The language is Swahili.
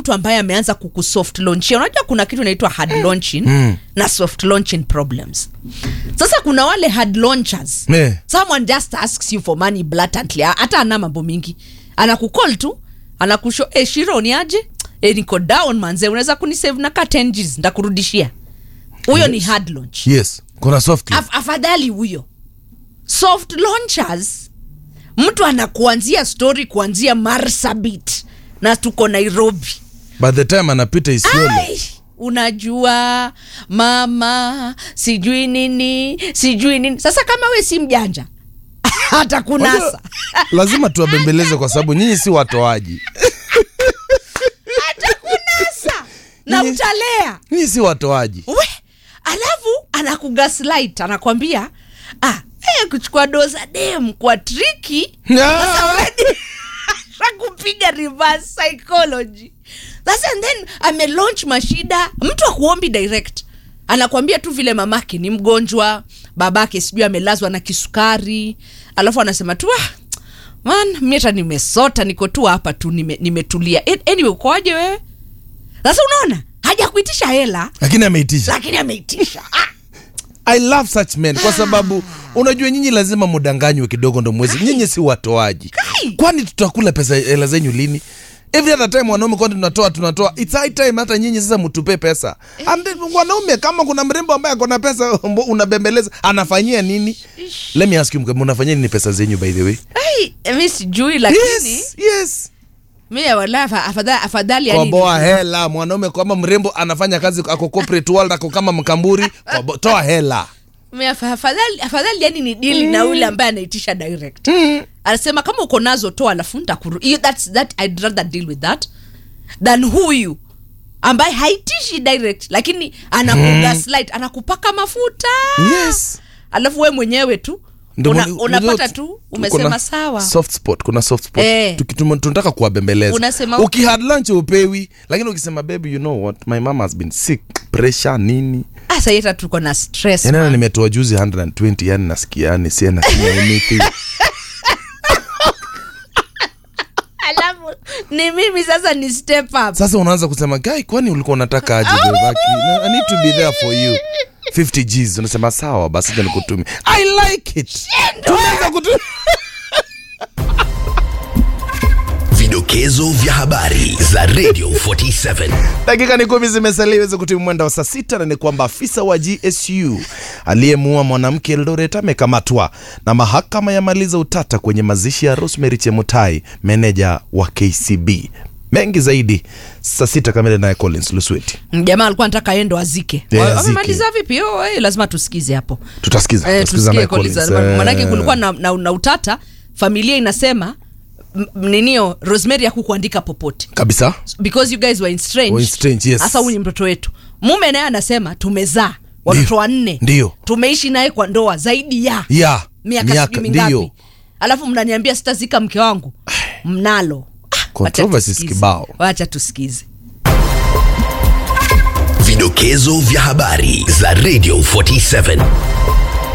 mtu ambaye ameanza kukusoft launchia unajua kuna kitu inaitwa hard launching mm. na soft launching problems sasa kuna wale hard launchers Eh. someone just asks you for money blatantly hata ana mambo mingi anakukol tu anakusho e, shiro ni aje e, niko down manze unaweza kunisave na ka 10 Gs ndakurudishia huyo ni hard launch yes kuna soft Af, afadhali huyo soft launchers mtu anakuanzia story kuanzia marsabit na tuko nairobi by the time anapita isiolo Ai, unajua mama sijui nini sijui nini sasa kama we si mjanja hata kunasa Unajua, lazima tuwabembeleze kwa sababu nyinyi si watoaji hata kunasa na Nyinyi- utalea nyinyi si watoaji we alafu anakugaslight anakwambia ah, eh, kuchukua doza dem kwa triki kupiga reverse psychology sasa and then amelaunch mashida mtu akuombi direct anakwambia tu vile mamake ni mgonjwa babake sijui amelazwa na kisukari alafu anasema tu ah, man mi hata nimesota niko tu hapa tu nime- nimetulia nime anyway ukoaje wewe sasa unaona haja kuitisha hela lakini ameitisha lakini ameitisha ah, i love such men kwa sababu unajua nyinyi lazima mudanganywe kidogo ndo mwezi nyinyi si watoaji Kai. kwani tutakula pesa hela zenyu lini every other time wanaume kwani tunatoa tunatoa it's high time hata nyinyi sasa mtupe pesa And then, wanaume kama kuna mrembo ambaye akona pesa mbo- unabembeleza anafanyia nini let me ask you mkama unafanyia nini pesa zenyu by the way ai, mi sijui lakini yes yes mi wala afa- afadhali, afadhali yani koboa hela mwanaume kama mrembo anafanya kazi ako corporate world ako kama mkamburi kobo, toa hela mi afa- afadhali afadhali yani ni dili na ule ambaye anaitisha direct anasema kama uko nazo toa alafu ntakuru hiyo- that's that I'd rather deal with that than huyu ambaye haitishi direct lakini anakugaslight anakupaka mafuta yes alafu we mwenyewe tu Ndio una, mwana- unapata unajua tu kuna umesema sawa soft spot kuna soft spot Eh. Tuki- tuma- tunataka kuwabembeleza Unasema- ukihad lunch upewi lakini ukisema baby you know what my mama has been sick pressure nini asa yeta tuko na stress yanana man. nimetoa juzi 120 yani nasikia yani sie nasikia anything alafu ni mimi sasa ni step up sasa unaanza kusema guy kwani ulikuwa unataka aje bebaki i need to be there for you 50 gs unasema sawa basi acha nikutumie i like it tunaweza kutu Vidokezo vya habari za Radio 47. dakika ni kumi zimesalia iweze kutimu mwenda wa saa sita na ni kwamba afisa wa gsu aliyemuua mwanamke eldoret amekamatwa na mahakama yamaliza utata kwenye mazishi ya rosemary chemutai meneja wa kcb mengi zaidi saa sita kamili naye collins lusweti jamaa alikuwa anataka endo azike Yeah, Wa- azike. wamemaliza vipi oh, eh, lazima tusikize hapo tutasikiza eh, tutasikiza tusikie naye Collins. Collins. Eh, manake kulikuwa na, na, na utata familia inasema m- ninio rosemary akukuandika popote kabisa because you guys were estranged. Were estranged, yes. hasa huyu ni mtoto wetu mume naye anasema tumezaa watoto Ndio. wanne Ndio. tumeishi naye kwa ndoa zaidi ya ya miaka sijui mingapi ndio alafu mnaniambia sitazika mke wangu mnalo Ah, wacha Controversies tusikize. kibao. wacha tusikize Vidokezo vya habari za Radio 47.